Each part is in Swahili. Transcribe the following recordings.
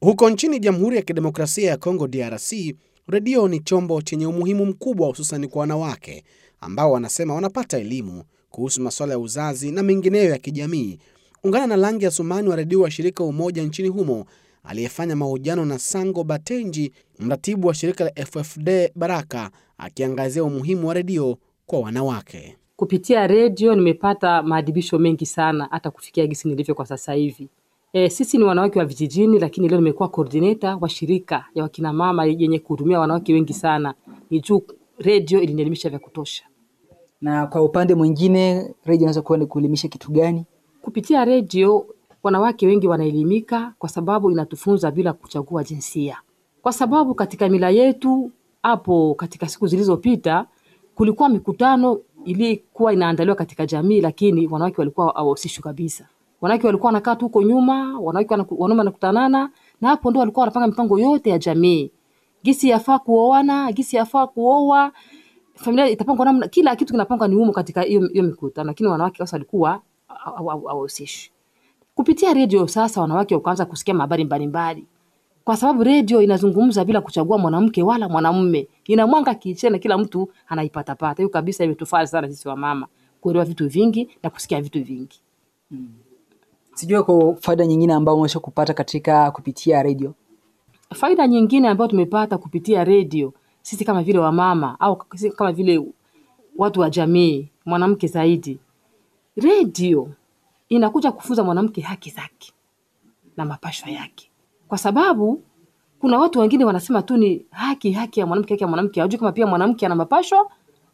Huko nchini Jamhuri ya Kidemokrasia ya Kongo DRC, redio ni chombo chenye umuhimu mkubwa hususani kwa wanawake ambao wanasema wanapata elimu kuhusu masuala ya uzazi na mengineyo ya kijamii. Ungana na Langi Asumani wa redio wa shirika Umoja nchini humo aliyefanya mahojiano na Sango Batenji, mratibu wa shirika la FFD Baraka, akiangazia umuhimu wa redio kwa wanawake. Kupitia redio nimepata maadibisho mengi sana, hata kufikia gisi nilivyo kwa sasa hivi. E, sisi ni wanawake wa vijijini, lakini leo nimekuwa coordinator wa shirika ya wakina mama yenye kuhudumia wanawake wengi sana. Ni juu redio ilinielimisha vya kutosha. Na kwa upande mwingine, redio inaweza kuwa ni kuelimisha kitu gani? Kupitia redio wanawake wengi wanaelimika kwa sababu inatufunza bila kuchagua jinsia, kwa sababu katika mila yetu hapo katika siku zilizopita kulikuwa mikutano ilikuwa inaandaliwa katika jamii, lakini wanawake walikuwa hawahusishwi kabisa. Wanawake walikuwa wanakaa tu huko nyuma, wanawake wanaku- wanaume wanakutanana, na hapo ndo walikuwa wanapanga mipango yote ya jamii, gisi yafaa kuoana, gisi yafaa kuoa, familia itapangwa namna, kila kitu kinapangwa ni humo katika hiyo hiyo mikutano, lakini wanawake sasa walikuwa hawahusishwi. Kupitia redio sasa wanawake wakaanza kusikia habari mbalimbali, kwa sababu redio inazungumza bila kuchagua mwanamke wala mwanamume, ina mwanga kichena, kila mtu anaipatapata. Hiyo kabisa imetufaa sana sisi wamama kuelewa vitu vingi na kusikia vitu vingi. Sijui kwa faida nyingine ambayo umeweza kupata katika kupitia redio. Faida nyingine ambayo tumepata kupitia redio sisi kama vile wamama au sisi kama vile watu wa jamii, mwanamke zaidi, redio inakuja kufunza mwanamke haki zake na mapashwa yake, kwa sababu kuna watu wengine wanasema tu ni haki haki ya mwanamke, haki ya mwanamke, hawajui kama pia mwanamke ana mapashwa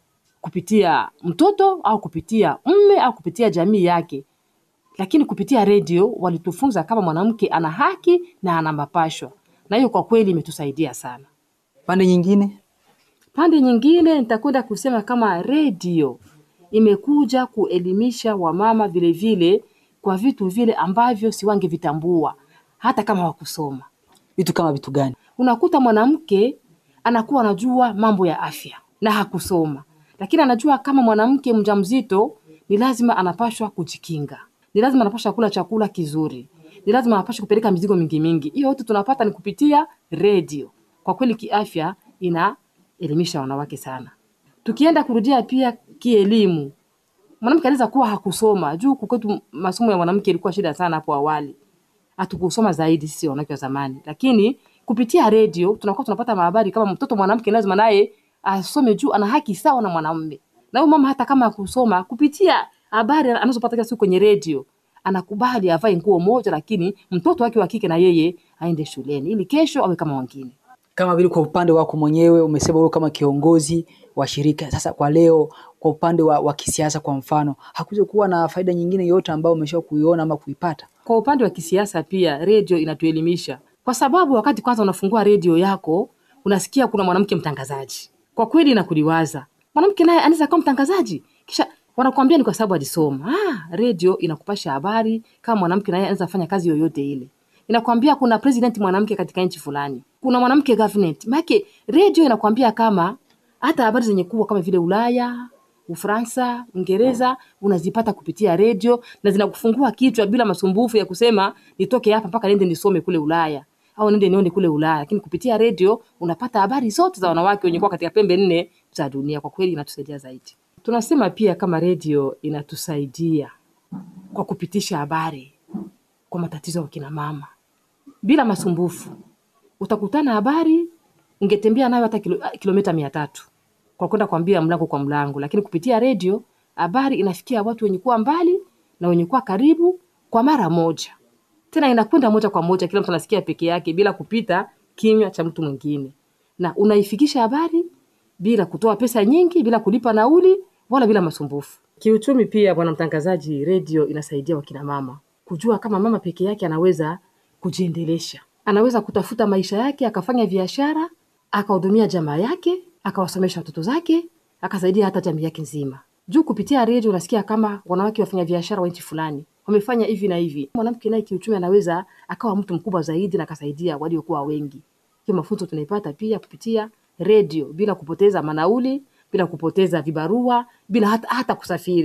kupitia mtoto au kupitia mme au kupitia jamii yake. Lakini kupitia redio walitufunza kama mwanamke ana haki na ana mapashwa, na hiyo kwa kweli imetusaidia sana. Pande nyingine, Pande nyingine nitakwenda kusema kama redio imekuja kuelimisha wamama vile vile kwa vitu vile ambavyo si wangevitambua hata kama wakusoma. vitu kama vitu gani? Unakuta mwanamke anakuwa anajua mambo ya afya na hakusoma, lakini anajua kama mwanamke mjamzito ni lazima anapashwa kujikinga, ni lazima anapashwa kula chakula kizuri, ni lazima anapashwa kupeleka mizigo mingi mingi. Hiyo yote tunapata ni kupitia redio. Kwa kweli kiafya inaelimisha wanawake sana. Tukienda kurudia pia kielimu, mwanamke anaweza kuwa hakusoma juu kukwetu masomo ya mwanamke ilikuwa shida sana hapo awali hatukusoma zaidi sisi wanawake wa zamani, lakini kupitia redio tunakuwa tunapata habari kama mtoto mwanamke lazima naye asome juu ana haki sawa na mwanamume. Na huyo mama hata kama akusoma, kupitia habari anazopata kila siku kwenye redio anakubali avae nguo moja, lakini mtoto wake wa kike na yeye aende shuleni ili kesho awe kama wengine. Kama vile kwa upande wako mwenyewe umesema wewe kama kiongozi wa shirika. Sasa kwa leo, kwa upande wa, wa kisiasa kwa mfano, hakuja kuwa na faida nyingine yoyote ambayo umesha kuiona ama kuipata? Kwa upande wa kisiasa pia redio inatuelimisha, kwa sababu wakati kwanza unafungua redio yako unasikia kuna mwanamke mtangazaji, kwa kweli inakuliwaza mwanamke naye anaweza kuwa mtangazaji, kisha wanakuambia ni kwa sababu alisoma. Ah, redio inakupasha habari kama mwanamke naye anaweza fanya kazi yoyote ile. Inakwambia kuna president mwanamke katika nchi fulani, kuna mwanamke government. Maana redio inakwambia kama hata habari zenye kubwa kama vile Ulaya, Ufaransa, Uingereza unazipata kupitia redio na zinakufungua kichwa bila masumbufu ya kusema nitoke hapa mpaka niende nisome kule Ulaya au niende nione kule Ulaya. Lakini kupitia redio unapata habari zote za wanawake wenye kuwa katika pembe nne za dunia. Kwa kweli inatusaidia zaidi. Tunasema pia kama redio inatusaidia kwa kupitisha habari kwa matatizo ya kina mama bila masumbufu. Utakutana habari ungetembea nayo hata kilo, kilomita mia tatu kwa kwenda kuambia mlango kwa mlango, lakini kupitia redio habari inafikia watu wenye kuwa mbali na wenye kuwa karibu kwa mara moja, tena inakwenda moja kwa moja, kila mtu anasikia peke yake bila kupita kinywa cha mtu mwingine, na unaifikisha habari bila kutoa pesa nyingi, bila kulipa nauli wala bila masumbufu. Kiuchumi pia, bwana mtangazaji, redio inasaidia wakina mama kujua kama mama peke yake anaweza kujiendelesha, anaweza kutafuta maisha yake, akafanya biashara, akahudumia jamaa yake, akawasomesha watoto zake, akasaidia hata jamii yake nzima. Juu kupitia redio unasikia kama wanawake wafanya biashara wa nchi fulani wamefanya hivi na hivi. Mwanamke naye kiuchumi anaweza akawa mtu mkubwa zaidi na akasaidia waliokuwa wengi. Hiyo mafunzo tunaipata pia kupitia redio, bila kupoteza manauli, bila kupoteza vibarua, bila hata, hata kusafiri.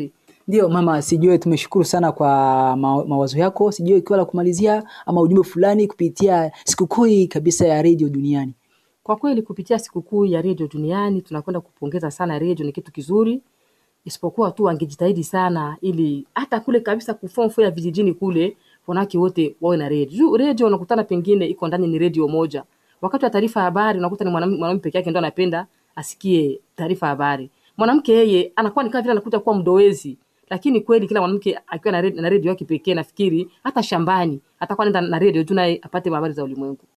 Ndio mama, sijue tumeshukuru sana kwa ma mawazo yako, sijue ikiwa la kumalizia ama ujumbe fulani kupitia sikukuu hii kabisa ya redio duniani. Kwa kweli kupitia sikukuu ya redio duniani tunakwenda kupongeza sana redio, ni kitu kizuri, isipokuwa tu wangejitahidi sana ili hata kule kabisa kufomfo ya vijijini kule wanawake wote wawe na redio. Juu redio unakutana pengine iko ndani ni redio moja, wakati wa taarifa ya habari unakuta ni mwanam- mwanaume peke yake ndo anapenda asikie taarifa ya habari. Mwanamke yeye anakuwa ni kama vile anakuja kuwa mdowezi, lakini kweli kila mwanamke akiwa na redio, na redio yake pekee, nafikiri hata shambani atakuwa anaenda na redio tu naye apate habari za ulimwengu.